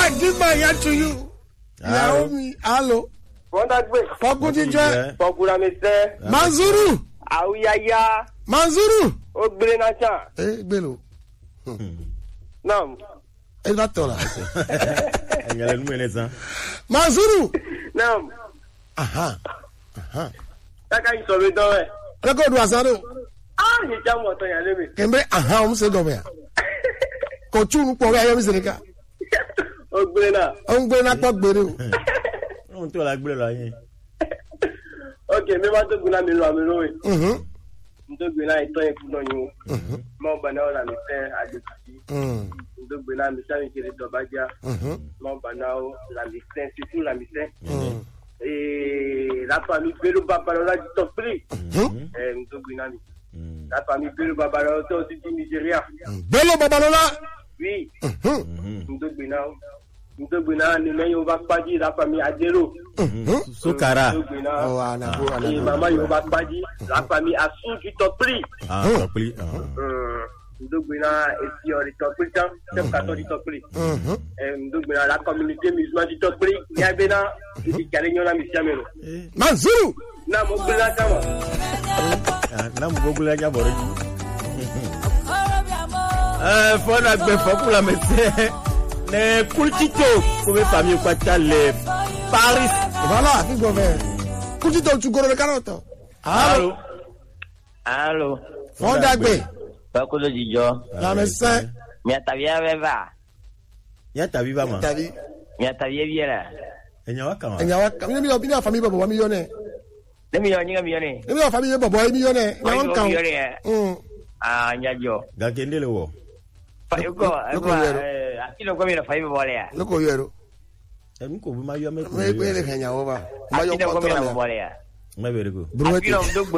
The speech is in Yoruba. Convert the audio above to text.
I give my ear to you. Ìyàwó mi, alo. Fọ́ndàgbé. Fọkún jíjẹ. Fọ́kúramẹ́sẹ́. Manzuru. Àwùyáyá. Manzuru. Ó gbére náà ṣá. Ẹ gbèlò. Náà. Ẹ bá tọ̀ la. ẹ̀yẹ̀lẹ̀ numu yẹn san. Manzuru. Náà. Aha. Aha. Káká yìí sọ̀rọ̀ ìdán rẹ̀. Rẹ́kọ̀dù àsáré o. Á ní jámù ọ̀tọ̀ yẹn lébi. Kẹ̀mbẹ́ aha ọ̀hún ṣe dọ̀bẹ̀ yà. Kò túnú pọ̀ wẹ́ ayọ́mí sèré ká. Ó gbére náà. Ó ń gbé nápọ̀ gbére o. ohun tó la gbé lọ yẹn. Ok, mi máa tó gbin náà mi lọ àmì lóye. Mhm. N tó gbin náà ìtọ́ yẹn kú náà yín o. Mọ̀ bá náà rà mí fẹ́ àjòjì sí. Mm. N tó gbin náà mi sáré kiri dọ̀bájá. Mhm. Mọ̀ bá náà rà mí fẹ́ títú rà mí fẹ́. Mm. Lápá mi gbérú babalọ́lá jí tọ́ pírì. Mhm. Ẹ̀ n tó gbin náà mi. Lápá mi gbérú babalọ́lá tó ti di Nìjíríà. Bello Babalọlá. Oui. Mhm. N tó gbin náà. N tó gbin náà ni lẹ́yìn o bá pàjì lápá mi Adéró. Mhm. sukara. N tó gbin náà. Ọ̀ ànàbó Ee, ànàbó. mama yóò bá pàjì lápá mi Asúnjú tọ́ pírì. ah tọpili. Ndogbena esi ọ̀rẹ́ tọ́pẹ́rẹ́ tán sẹ́fùkàtọ́ di tọ́pẹ́rẹ́. Mhm. Ndogbena la communauté musulmane di tọ́pẹ́rẹ́ yabena ibi kàlẹ́ nyɔna mi siamɛ lọ. Manzuru. N'a mo gbé la kama. n'a mu gbogbo la jà bọ̀rọ̀ yìí. ɛɛ fɔna gbɛ fɔkula mɛ sɛ ne kulitito ko bɛ fami kpata le paris. Voilà, kí gbọ́ bẹ́ẹ̀. Kúti tó tu goro kárọ̀ tọ̀. Alo. Alo, Fọ́dàgbé. Pakulo Jijo, Lamẹ́sẹ́. miatavia beba, y'a tabi ba ma. Tàbí. miatavia biera. ɛɲɛ wa kama. Ẹ̀yà wa mi ní ọ̀bí ní àfàmì bọ̀bọ̀ wa mi yọ nẹ̀. Ne mi yoni mi yoni. Mi ní àfàmì yẹ bọ̀bọ̀ mi yọ nẹ̀. Ẹ̀yà wọn kàn. mi yoni eh. Mm. Ah, nyajo. gakende le wɔ. Fa yuko, Look yuko, over eh, akilo kwa mira faiba bole ya. Lóko yọ ẹ̀rọ. ɛmi ko bi ma yɔ mɛ. Wọ́n yẹ pé ẹ lè kàn yà wọ́ bá. Ọba yọ Akilo kọ́ kwa tọ́ra mira mi. bole ya. mɛ bɛrɛ ko. Buruwẹ́tì. Akilo mdogbo